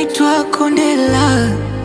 naitwa Kondela.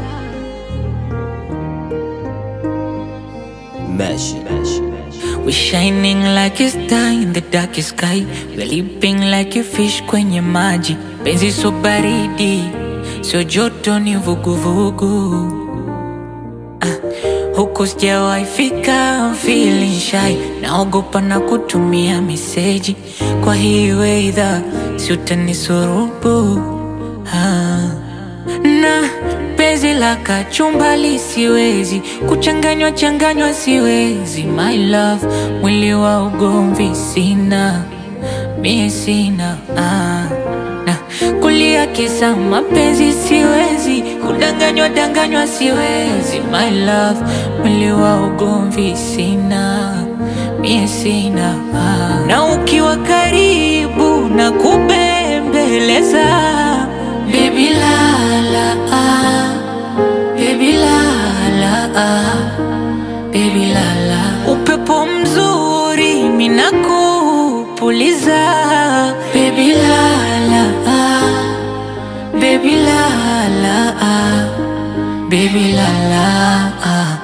Mesh. We shining like a star in the darkest sky. We leaping like a fish kwenye maji. Penzi so baridi, sio joto ni vuguvugu. Ah, huku sijawahi fika, I'm feeling shy. Naogopa na kutumia meseji. Kwa hii weather, si utanisurubu. Ah na penzi la kachumbali siwezi kuchanganywa changanywa siwezi my love mwili wa ugomvi sina mie sina ah. na kulia kisa mapenzi siwezi kudanganywa danganywa siwezi my love mwili wa ugomvi sina mie sina ah. na ukiwa karibu na kubembeleza Baby la la ah, baby la la ah, baby la la. Upepo mzuri minakupuliza. Baby la la ah, baby la la ah, baby la la ah.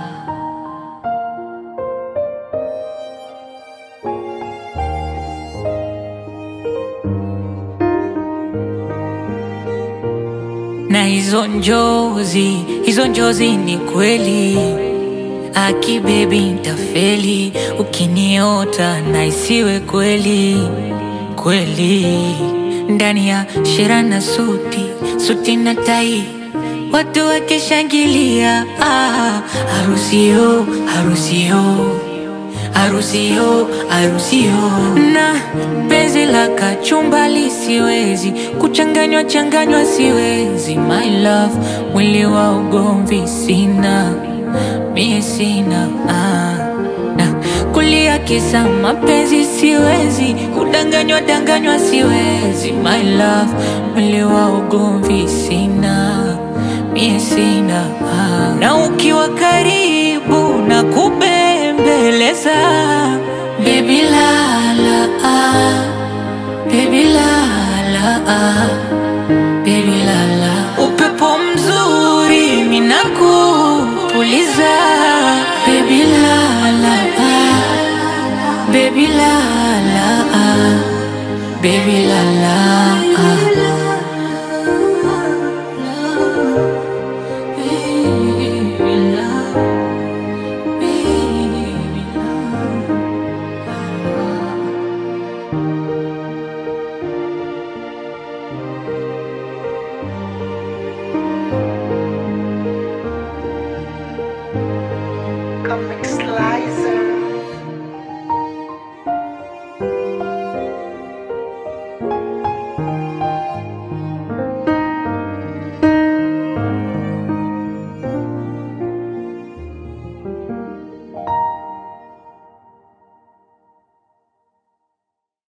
na hizo njozi, hizo njozi ni kweli. Aki baby ntafeli ukiniota na isiwe kweli kweli. Ndani ya shera na suti, suti na tai, watu wakishangilia. Ah, harusio, harusio harusio harusio na penzi la kachumbali siwezi kuchanganywa changanywa siwezi my love mwili wa ugomvi sina mie sina ah. na kulia kisa mapenzi siwezi kudanganywa danganywa siwezi my love mwili wa ugomvi sina mie sina ah. na ukiwa karibu na kubembeleza baby la la ah, baby la la ah, baby la la upepo mzuri minakupuliza baby la la ah, baby la la ah, baby la la ah.